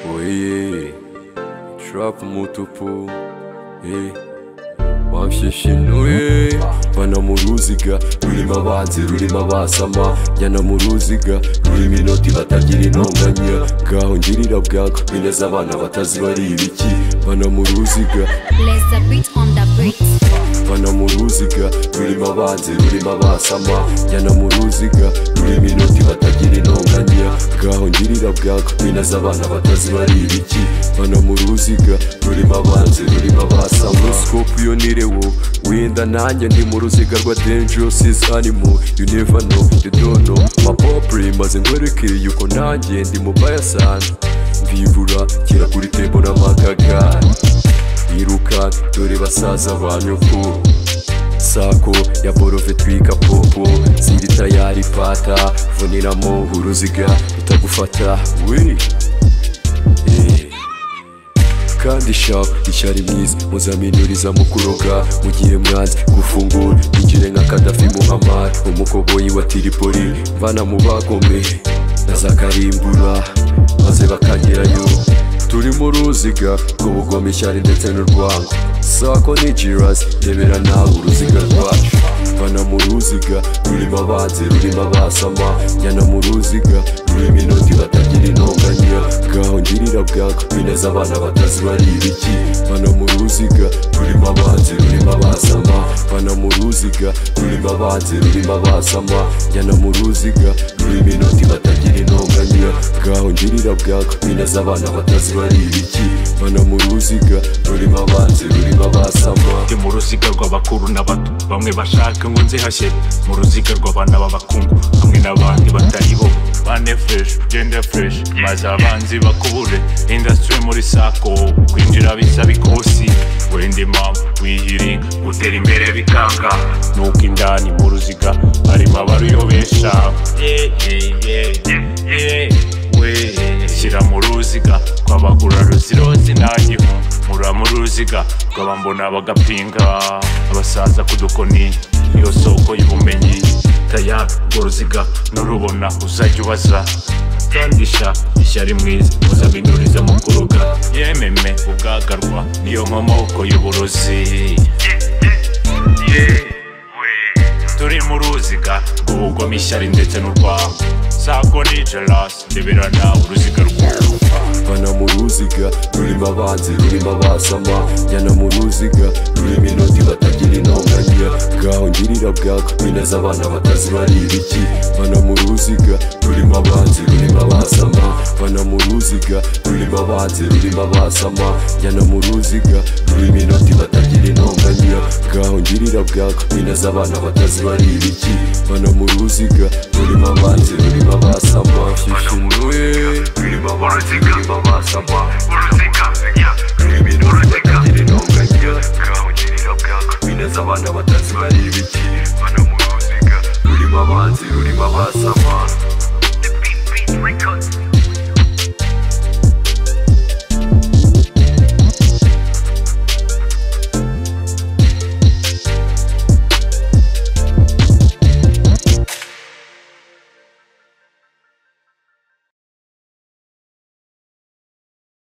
Oye, trap mutupu eh. Banshishinuye bana mu ruziga rurimo abanzi rurimo abasama Njyana mu ruziga rurimo inoti batagira intonganya Bwaho ngirira bwago bineza abana batazi bari ibiki Bana mu ruziga Let's the beat on the beat. bana mu ruziga rurimo abanzi rurimo abasama Njyana mu ruziga rurimo inoti batagira intonganya bwaho ngirira bwako binaza abana batazi bari ibiki bana mu ruziga rurimo abanzi rurimo abasama Scorpion wo wenda nanjye ndi mu ruziga rwa dangerous is animal you never know you don't know my popri maze ngwereke yuko nanjye ndi mu bayasanze mvivura kera kuri tembo n'amakaga iruka dore basaza ba nyoko sako ya borove twika popo ziri tayari fata vuninamo uruziga utagufata we Eh. kandi sharp icyari mwiza muzaminuriza mu kuroga mu gihe mwanze gufungura igire nka kadafi muhamara umukoboyi wa tiripoli mvana mu bagomeye na za karimbura maze bakagerayo turi mu ruziga rw'ubugome ishyari ndetse n'urwango sako ni jirasi rebera nawe uruziga rwacu mvana mu ruziga rurimo abanzi rurimo abasama njyana mu ruziga rurimo inoti batagira intonganya bwaho ngirira bwako bineza abana batazi bari ibiki mvana mu ruziga rurimo abanzi rurimo abasama mvana mu ruziga rurimo abanzi rurimo abasama njyana mu ruziga rurimo inoti batagira intonganya bwaho ngirira bwako bineza abana batazi bari ibiki mvana mu ruziga rurimo abanzi rurimo abasama ndi mu ruziga rw'abakuru n'abato bamwe bashaka ngo nzihashye mu ruziga rw'abana b'abakungu hamwe n'abandi batari bo bane fresh gender fresh maze abanzi bakubure industry muri sako kwinjira bisaba ikosi wenda impamvu wiyiringa gutera imbere bikanga nuko indani mu ruziga harimo abaruyobesha yeah, yeah, yeah, yeah, yeah. shyira mu ruziga twabagura ruzirozi ntagihunga mura mu ruziga rw'abambona bagapinga abasaza ku dukoni iyo soko y'ubumenyi tayari urwo ruziga nurubona uzajya ubaza kandisha ishyari mwiza muzabinuriza mu kuruga yememe ubwagarwa niyo nkomoko y'uburozi turi mu ruziga rw'ubugome ishyari ndetse n'urwango sako ni jarasi ndebera nawe uruziga rwawe bana mu ruziga rurimo abanzi rurimo abasama njyana mu ruziga rurimo inoti batagira intonganya bwaho ngirira bwako bineza abana batazi bari ibiki bana mu ruziga rurimo abanzi rurimo abasama bana mu ruziga rurimo abanzi rurimo abasama njyana mu ruziga rurimo inoti batagira intonganya bwaho ngirira bwako bineza abana batazi bari ibiki bana mu ruziga rurimo abanzi rurimo abasama shishimuye Rima Baratika, Rima Masama, Baratika, yeah, Rima Baratika, Rima Baratika, Kaho Jirira Bwako, bineza abana batazi bari ibiki Mana Muruzika, rurimo abanzi rurimo abasama The Beat Beat Records.